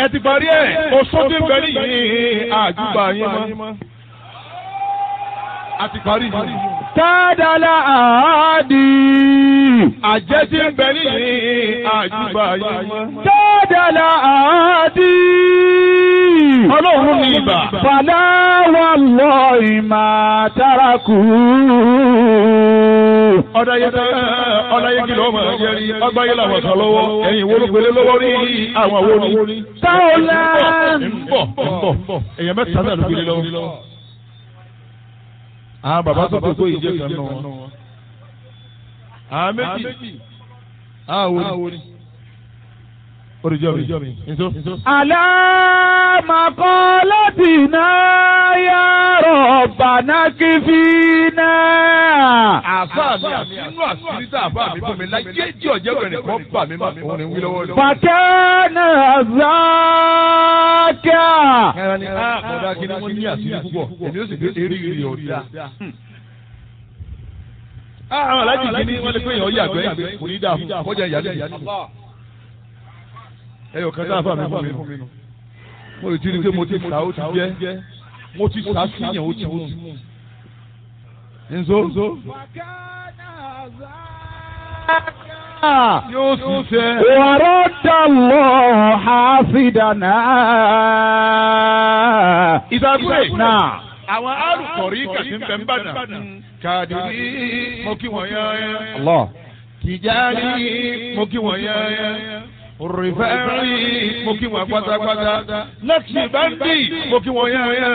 ẹ ti parí ẹ̀ oṣù tí ń bẹ nìyí àjùbà yín mọ́. a ti parí yìí. Tádàlá àádì. àjẹ́ tí ń bẹ nìyí àjùbà yín mọ́. Tádàlá àádì. ọlọ́run ní ibà. Fàlà wà lọ ìmà tárakù. ọ̀dàyẹ ọ̀dàyẹ kìlọ̀ ọmọ ẹ̀jẹ̀ rí ọgbáyé làwọn kan lọ́wọ́ ẹ̀yìn wo ló gbélé lọ́wọ́ rí àwọn wo ni. Táwọlá. ń bọ̀ ń bọ̀ èèyàn mẹ́ta náà ló gbélé lọ́wọ́. àwọn bàbá tó kókó yìí jẹ́ kan nù wọn. àwọn méjì àwọn wo ni. oríjọ́ mi nso. Àlámàkọ́lọ́tìná yá rọ̀bàná kí fi náà. àfa mi àfinú àṣírí tá a bá mi fún mi láyé jí ọ̀jẹ̀ bẹ̀rẹ̀ kan bà mí má òun ni wí lọ́wọ́ lọ́wọ́. Fàkẹ́nà záàkà. ẹran ni a kọ̀dá kí ni wọ́n ní àṣírí púpọ̀ èmi ó sì fi eré ìrì ọ̀dà. àwọn alájì kìíní wọ́n lè pé èèyàn yàgbẹ́ yàgbẹ́ kò ní dáa fún kọjá ìyálé ìyálé. ẹyọ kan tá a fà mí fún mi nù. mo lè ti rí i pé mo ti sà ó ti jẹ́ mo ti sà sí yẹn ó ti mú. nzo yóò sì fẹ́. ورد الله حافظنا ìdàgbé. náà àwọn alùpùpù kàtí ń bẹ ń bàdàn. kàdìrí mo kí wọ́n yán. Allah tìjárí mo kí wọ́n yán. rìfẹ́rì mo kí wọ́n pátápátá. lẹ́kì báńdì mo kí wọ́n yán.